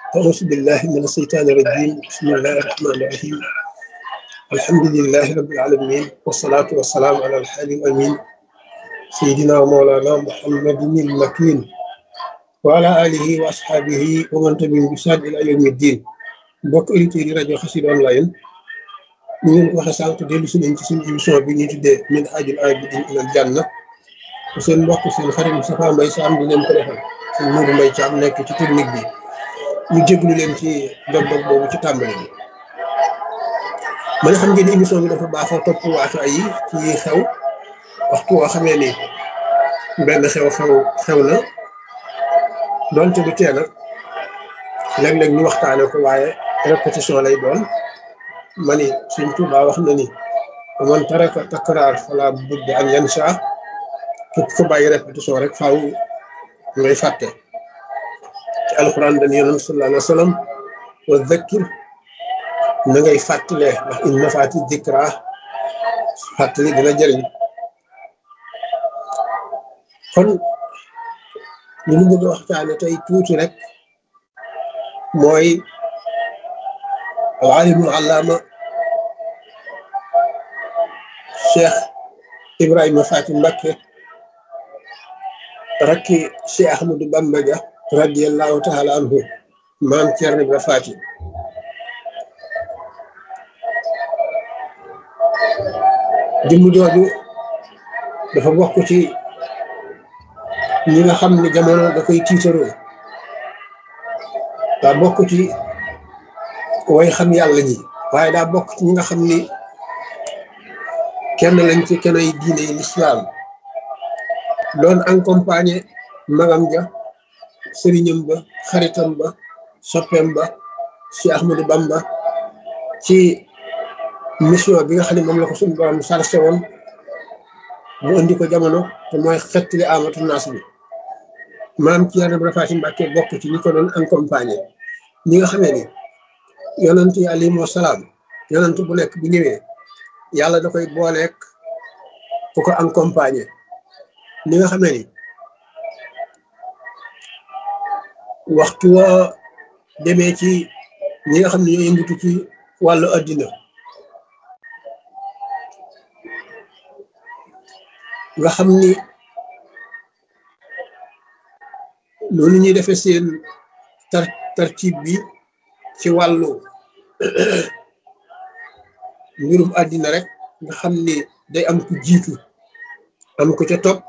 أعوذ بالله من الشيطان الرجيم بسم الله الرحمن الرحيم الحمد لله رب العالمين والصلاة والسلام على الحبيب الأمين سيدنا ومولانا محمد المكين وعلى آله وأصحابه ومن تبعهم بإحسان إلى يوم الدين mbokk auditeurs yi rajo Xassida online ñu ngi waxe sànq dellu si nañ ci suñu émission bi ñuy tuddee min haajil aabidiin ilal janna seen mbokk seen xarit Moustapha Mbaye Sam di leen ko defal seen Mourou Mbaye Thiam nekk ci technique bi ñu jéglu leen ci dog-dog boobu ci tàmbali bi ma ne xam ngeen ni émission bi dafa baaxoo topp waatu ay yi ci xew waxtu woo xamee ni benn xew-xew xew na doonte du tee nag léeg-léeg ñu waxtaane ko waaye répétition lay doon ma ni Sëñ Tuubaa wax na ni man taraka takraar fala budda an yansa képp ko bàyyi répétition rek faaw ngay fàtte ci alquran dañu yonent sallallahu alayhi wa sallam wa zakkir na ngay fàttalee ndax in nafaati dikra fàttali dina jëriñ kon li ñu bëgg a waxtaane tey tuuti rek mooy alimul allaama cheikh ibrahima faati mbakke rakki cheikh ahmadou bamba ja radiallahu taala anhu maam Cerno Ibra faati jëmm jooju dafa bokk ci ñi nga xam ne jamono da koy tiitaroo daa bokk ci way xam yàlla ñi waaye daa bokk ci ñi nga xam ni kenn lañ ci kenn ay diine yi lislaam doon accompagné magam ja sëriñam ba xaritam ba soppeem ba ci Ahmadou Bamba ci mission bi nga xam ne moom la ko suñu borom sarse woon mu indi ko jamono te mooy xettali amatu naas bi maam ci Cerno Ibra Faati Mbàkke bokk ci ñi ko doon accompagné ñi nga xamee ni yonent yi alayhimu salaam yonent bu nekk bu ñëwee yàlla da koy booleek ku ko accompagné ñi nga xamee ni waxtu woo demee ci ñi nga xam ne ñoo yëngatu ci wàllu addina nga xam ni loolu ñuy defee seen tar tartib bi ci wàllu mbirum àddina rek nga xam ni day am ku jiitu am ku ca topp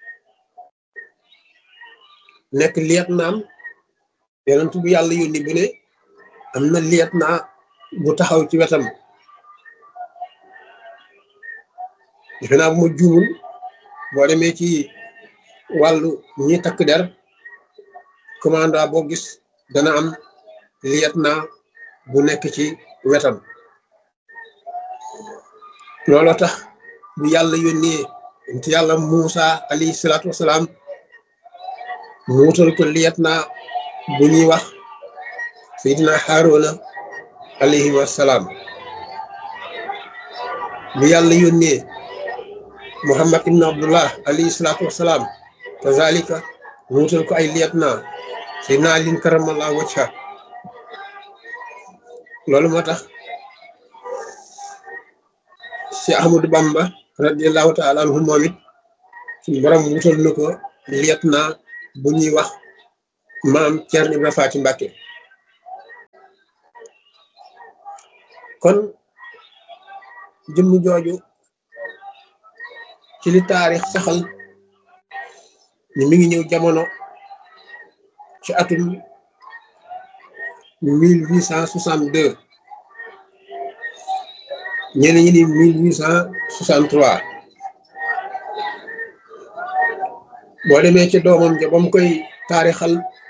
nekk liet naam yonent bu yàlla yónni bu ne am na liet naa bu taxaw ci wetam defe naa bu ma juumul boo demee ci wàllu ñi takk der commanda boo gis dana am liet naa bu nekk ci wetam looloo tax bu yàlla yónnee ci yàlla Muusa alayhi salaatu wasalaam mu wutal ko liet naa bu ñuy wax Seydina Haaruna alayhi wasalaam bu yàlla yónnee Muhammad ibn Abdullah alayhi salaatu wasalaam kazalika mu wutal ko ay liet naa Seydina Alin karamallahu wajha loolu moo tax Cheikh Ahmadou Bamba radiallahu taala anhu moom it suñu borom wutal na ko liet naa bu ñuy wax maam Cerno Ibra Faati Mbàkke kon jëmm jooju ci li taarix saxal ni mi ngi ñëw jamono ci atum mille huit cent soixante deux ñenn ñi ni mille huit cent soixante trois boo demee ci doomam ja ba mu koy taarixal